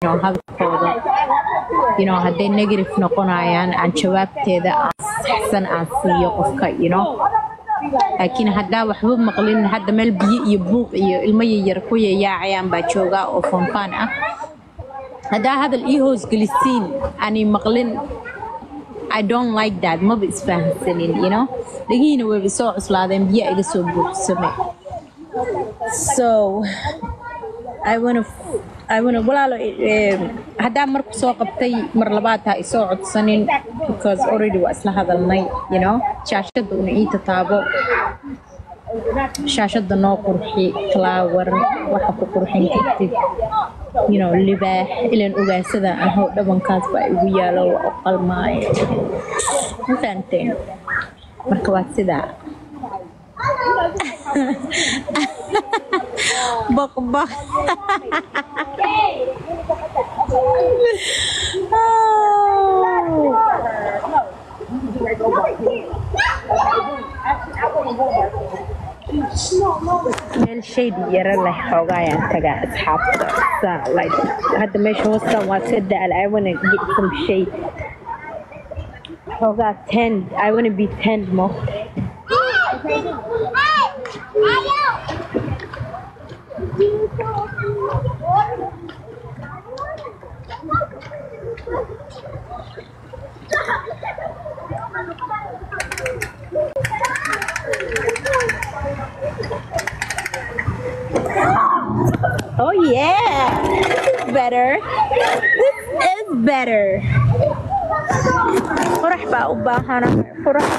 know, hadalkooda you know, hadday negative noqonayaan aan jawaabteeda aan saxsan aan siiyo qofka you know laakiin haddaa waxba maqlin hadda meel biyo iyo buuq iyo ilmo yaryar ku yayaacayaan baa joogaa oo foonfaan ah haddaa hadal ii hoosgelisiin aanay maqlin I don't like that maba isfahamsanin you know dhagihiina wayba soo cuslaadeen biyo iga soo buuxsame so I wanna I wanna walaalo eh, haddaa marku soo qabtay mar labaad ha isoo codsanin because already waa isla hadalnay you know shaashada una ii tataabo shaashada noo qurxi flower waxa ku qurxin kartid you know libaax ilan ogaasada ahow dhabankaas baa igu yaalo waa u qalmaayo ma fahanteen marka waa sidaa baqbaq meel shade yaro leh xoogayaan tagaa asxaabta saa like hadda meesha hoostan waa ka da-al I wanna get some shade xoogaa ten I wanna be ten mo Oh yeah, this is better. This is better. Qurux baa u baahanahay qurux.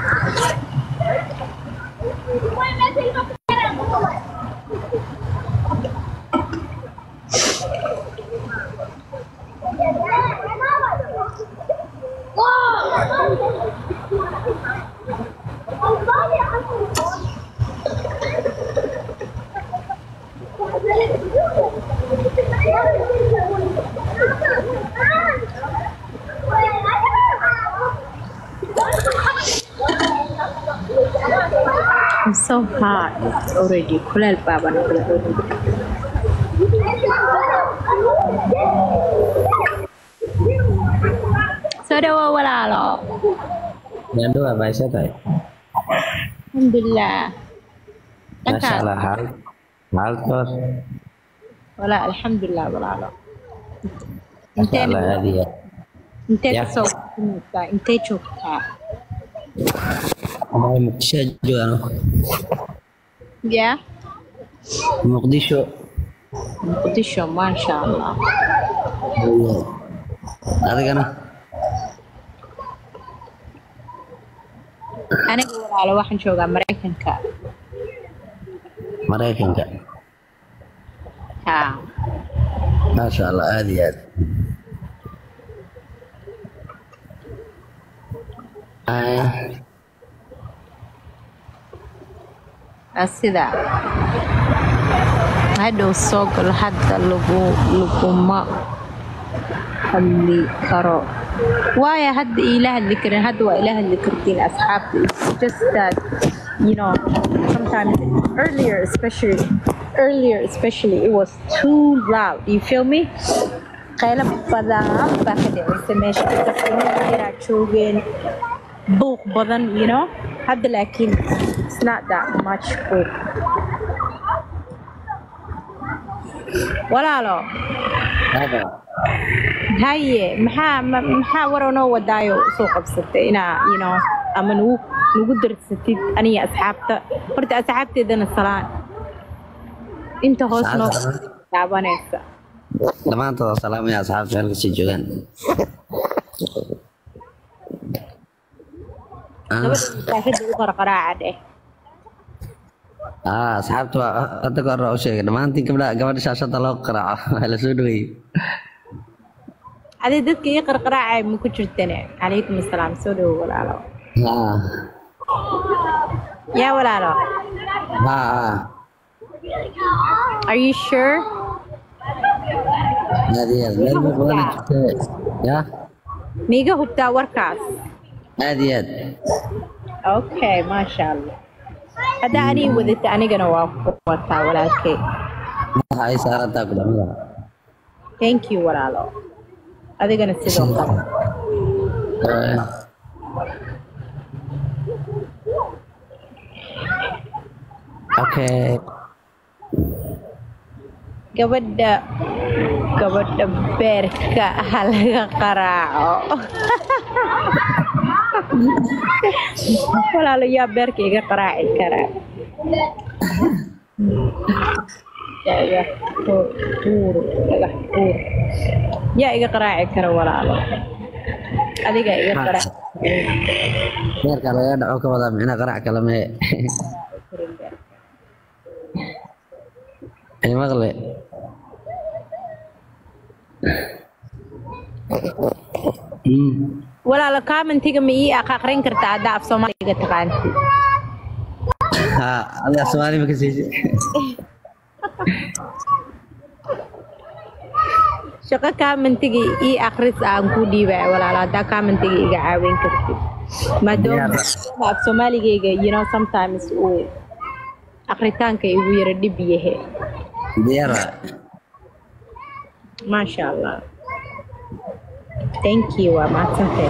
I'm so hot already. Kuleel baaba noqday already. Soo dhawow walaalo. Nyando apa sih tay? Alxamdulilah. Masya Dhankaas Allah hal hal kos. walaa alxamdulilah walaalo. Masya Intee Allah hadi ya. intee Ya. kasoo baxaysaa? Intee joogtaa? Mau Muqdisho juga no. Yeah. Muqdisho. Muqdisho maasha Allah. Iya. Ada kan? Aniga walaalo waxaan joogaa Mareykanka. Mereka enggak. Ha. Masya Allah hadi ya. Ah, Waa sidaa. Hadhow soo gal hadda lagu laguma hadli karo. Waayo hadda iila hadli karin hadda waa ila hadli kartiin asxaabta. It's just that you know sometimes earlier especially earlier especially it was too loud. You feel me? qaylo badan baa ka dhacaysa meesha dadka yaraa joogeen buuq badan you know hadda laakiin it's not that much buuq walaalo apa? haye maxaa ma- maxaa waroo noo wadaayo usoo qabsatay inaa you know ama nugu nugu darsatid aniga asxaabta horta asxaabteedana salaan inta hoos noo daabanaysa Dhammaantood salaam ya asxaabta halka sii joogaan. Ah, gabadha masaajida u qarqaraaca dheh ah, asxaabta waa hadda ka hor u sheegay dhammaantiin gabdha gabadha shaashada loo qaraaco waa la soo dhaweeyey. adi dadka ii qarqaraacay ma ku jirtane calaykum asalaam soo dhowo walaalo Ah, yaa walaalo ah, ah. are you sure Hadi ya, meel buu badan jirtay. Ya, miiga hubtaa warkaas aad iyo aad. okay maasha allah haddaa anii wadata anigana waa ku wataa walaalkey Waxa ay saarantaa kulamada. thank you walaalo adigana sidoo kale Eh, okay gabadha gabadha beerka ha laga qaraaco walaalo yaa beerka iga qaraaci karaa dhagax tuur dhagax tuur yaa iga qaraaci kara walaalo adigaa iga qaraaci beerka laga dhaco ka wadaa micna qarac kale mee ay maqle Mm. walaalo commentiga ma ii aqrin kartaa haddaa af soomaaliga taqaanti ha adiga soomaali ma ka siisi shaqo commentiga ii akris aan ku dhiibaya walaalo haddaa commentiga iga caawin kartid maadaama af soomaaligayga you know sometimes uu akritaanka igu yara dhib yahe diyaara maasha allah thank you waa mahadsantahay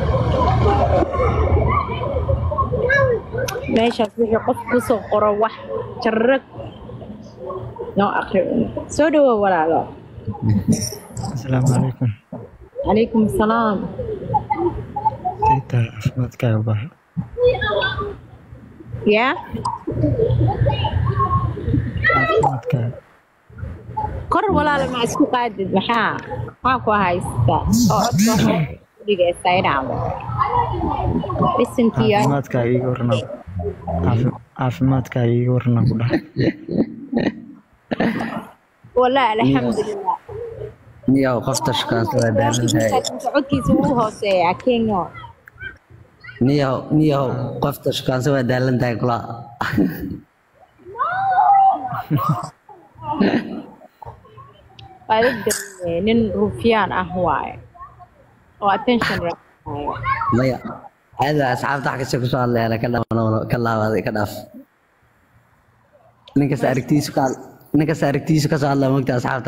meeshaas wixii qof kusoo qoro wax jarrag noo akri soo dhawow walaalo asalaamu calaykum calaykum asalaam saytaa caafimaadkaaga baxa yaa caafimaadkaaga kor walaalo ma isku qaadid maxaa maxaa ku haysta oo codka dhigaysa inaamo listenkiya caafimaadkaaga iiga warnaa caafi- caafimaadkaaga iiga warnaa ku dhahay walaa alxamdulilah niyow qofta shukaansa waa daalan tahay codkiisa wuu hooseeyaa kenyo niyow niyow qofta shukaansa waa daalan tahay kula waa la dareemay nin rufyaan ah waaye oo attention raacaayo maya aada asxaabta wax kasta kusoo hadlayana ka dhamaan ka laabaday ka dhaaf ninkas aragtiisu ka ninkas aragtiisu kasoo hadlaya mogta asxaabta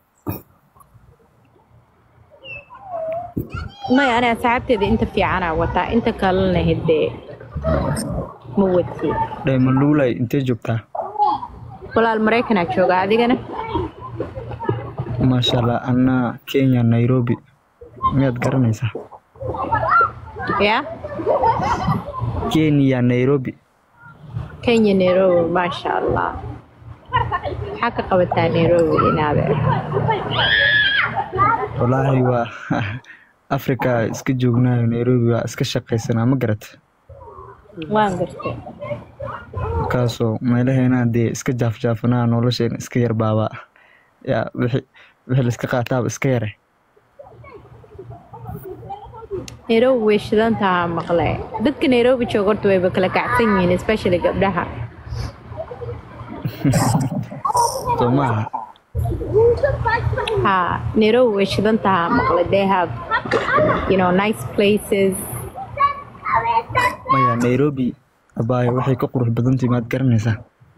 maya ani asxaabteeda inta fiicanaa wataa inta kalena hidee ma wati dhaymaluulay intee joogtaa walaal maraykanaa jooga adigana maasha allah annaa kenya nairobi miyaad garanaysaa yaa kenya nairobi kenya nairobi maasha allah maxaa ka qabataa nairobi inaade walaahi waa africa iska joognaayo nairobi waa iska shaqaysanaa ma garat waan gartay markaasoo meelaheena dee iska jaafjaafanaa nolosheena iska yarbaabaa yaa wixii wixii la iska qaataaba iska yare nairobi way shidan tahaa maqle dadka nairobi jooga horta wayba kala kacsan yihiin especially gabdhaha soo maaha ha nairobi way shidan tahaa maqle they have you know nice places maya nairobi abaayo waxay ka qurux badantahay maad garanaysaa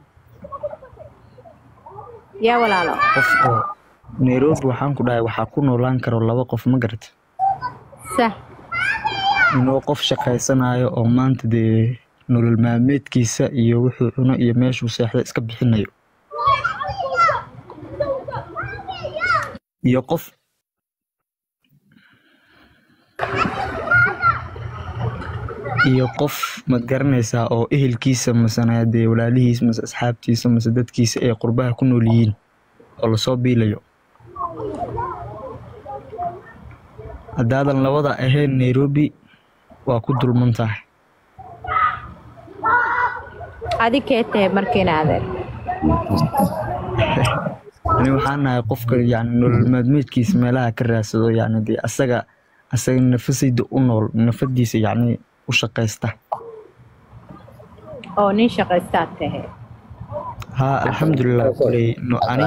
yaa walaalo qof oo nairobi waxaan ku dhahay waxaa ku noolaan karo laba qof ma garat sah inuu qof shaqaysanayo oo maanta dee nolol maalmeedkiisa iyo wuxuu cuno iyo meeshuu seexda iska bixinayo iyo qof iyo qof maad garanaysaa oo ehelkiisa masana dee walaalihiis mase asxaabtiisa mase dadkiisa ay qurbaha ku nool yihiin oo lasoo biilayo haddaadan labada ahayn nairobi waa ku dulman tahay adi kee tahay markiinaade ani waxaan nahay qofka yani nolol maalmeedkiisa meelaha ka raadsado yani dee asaga asaga nafasayda u nool nafadiisa yani u shaqaysta oo nin shaqaystaad tahay haa alxamdulilah kuley no ani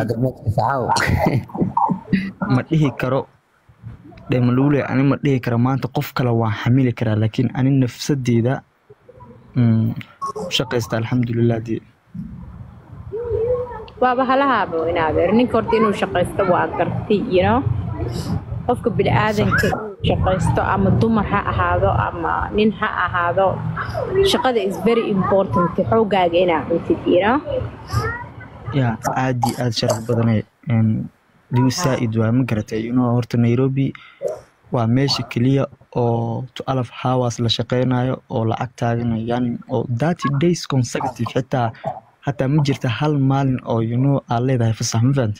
ma dhihi karo dhemaluule ani ma dhihi karo maanta qof kale waan xamili karaa laakiin ani nafsadeeda mm, u shaqaysta alxamdulilah dee waaba halahaaba inaadeer ninka horta inuu shaqaysto waa garti you know qofka bini-aadanka inuu shaqaysto ama dumar ha ahaado ama nin ha ahaado shaqada is very important xoogaaga inaa cuntid you know ya aad iyo aad sharaf badane liu saa-id waa ma garatay inuu horta nairobi waa meesha keliya oo to alaf hours la shaqeynayo oo lacag taaganayo yani oo thirty days consecutive xitaa hataa ma jirta hal maalin oo you know aad leedahay fasax ma fahanta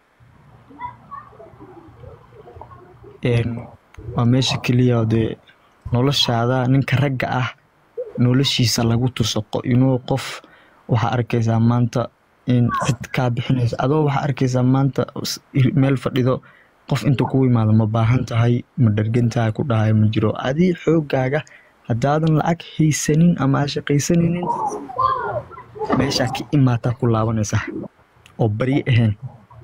waa meesha keliya oo dee noloshaada ninka ragga ah noloshiisa lagu tuso you know qof waxaa arkaysaa maanta in cid kaa bixinaysa adoo waxaa arkaysaa maanta meel fadhido qof inta ku imaado ma baahan tahay ma dhargan tahay ku dhahayo ma jiro adii xoogaaga haddaadan lacag haysanin ama aa shaqaysanaynin meeshaa ka imaataa ku laabanaysa oo barye ahayn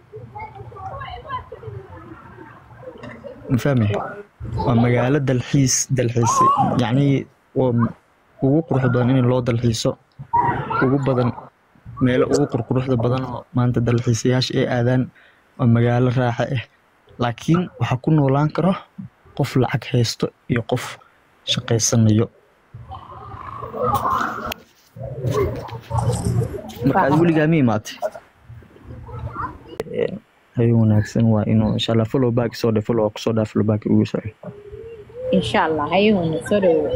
mafahmay waa magaalo dalxiis dalxiise yacnii ugu quruxda badan in loo dalxiiso ugu badan meelo ugu qurquruxda badan oo maanta dalxiisayaasha ay aadaan waa magaalo raaxa ah laakiin waxaa ku noolaan karo qof lacag haysto iyo qof shaqaysanayo marka aad weligaa ma imaatay hayo wanaagsan waa inuu insha allah follow back soo dhe follow kusoo dhaa follow back ugu soo insha allah hayahuna soo dhawow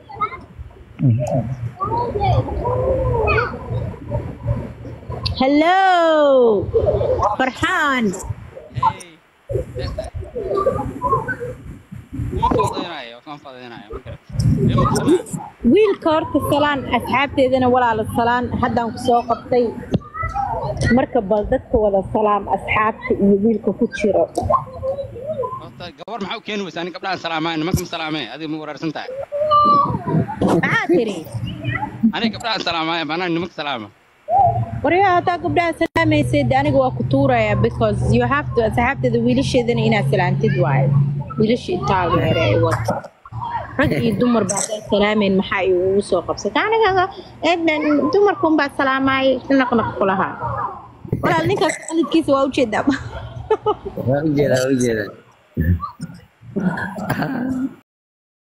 hello farxaan wiilka horta salaan asxaabteedana walaala salaan haddaan ku soo qabtay marka bal dadka wada salaam asxaabta iyo wiilka ku jiro gabar maxaa u keeni weysaa nin gabdhahan salaamaa nimanka ma salaamee adiga ma waraarsan tahay maxaa tiri aniga gabdhahan salaamaaye maanaa nimanka salaama waryaa haddaa gabdhaha salaamaysid aniga waa ku tuuraya because you have to asxaabteeda wiilasheedana inaad salaantid waayo wiilasha itaageere ay wato rag iyo dumar baa haddaa salaameyn maxaa ay ugu soo qabsata aniga dumarkun baa salaamaay naqnaq kulahaa walaal ninkaas qalidkiisa waa ujeedaa waa ujeedaa waa ujeedaa